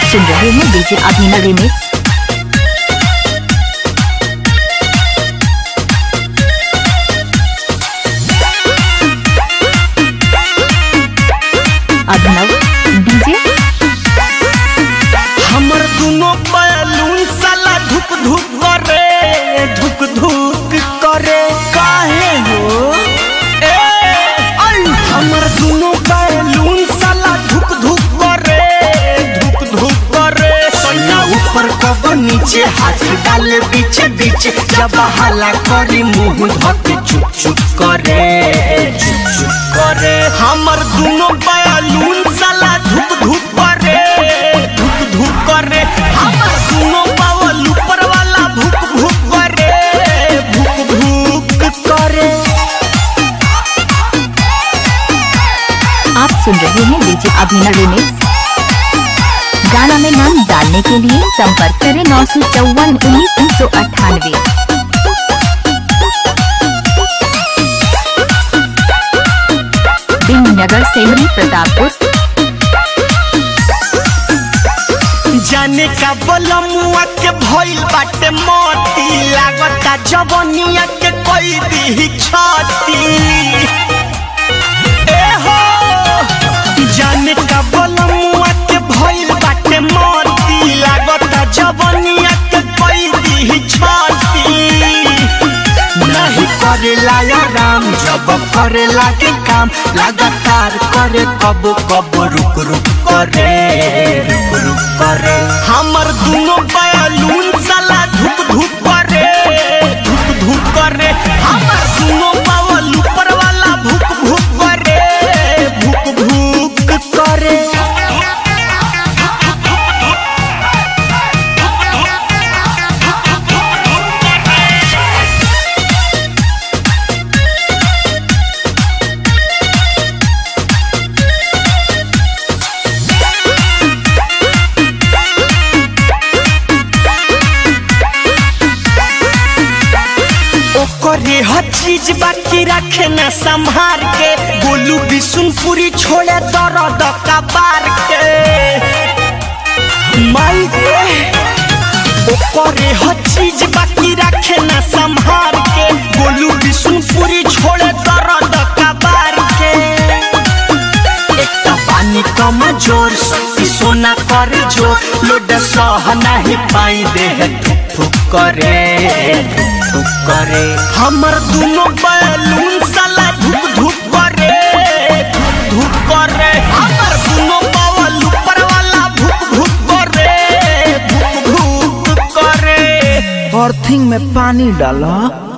सुन रहे हैं DJ Abhinav remix Abhinav DJ हमर दुनो बैलून साला धुक धुक करे धुक धुक करे काहे हो ए आई हमर दुनो बैलून साला धुक धुक करे धुक धुक करे सैया ऊपर कब नीचे हाथ डाले बीच बीच जब हाला करी मुंह धके चुप चुप करे चुप चुप करे हमर दुनो बैलून साला धुक धुक करे धुक धुक करे हमर दुनो बावल ऊपर वाला भुक भुक करे भुक भुक करे आप सुन रहे हैं डीजे अभिनव रिमिक्स गाना में नाम डालने के लिए संपर्क करें नौ सौ चौवन उन्नीस तीन सौ अट्ठानवे नगर सेमरी प्रतापपुर जाने का बलमुआ के भइल बाटे मोती लागता जवनिया के कोई दी छाती ए हो जाने का बलमुआ के भइल बाटे मोती लागता जवनिया के कोई दी छाती नहीं करेला आराम जब करे लागे काम लगातार करे कब कब रुक रुक करे रुक रुक करे हमर दुनो बैलून साला धुक धुक करे धुक धुक करे हमर दुनो बावल ऊपर वाला भुक भुक करे भुक भुक करे ओकरे हर चीज बाकी रखे न संभार के गोलू बिशुनपुरी छोड़े दर्द कबार के माई रे ओकरे हर चीज बाकी रखे न संभार के गोलू बिशुनपुरी छोड़े दर्द कबार के एक तो पानी कम जोर शक्ति सोना कर जो लोड सह नहीं पाई दे ठुक ठुक करे ठुक ठुक करे हमर दुनो बैलून साला धुक धुक करे धुक धुक करे हमर दुनो बावल ऊपर वाला भुक भुक करे भुक भुक करे अर्थिंग में पानी डाला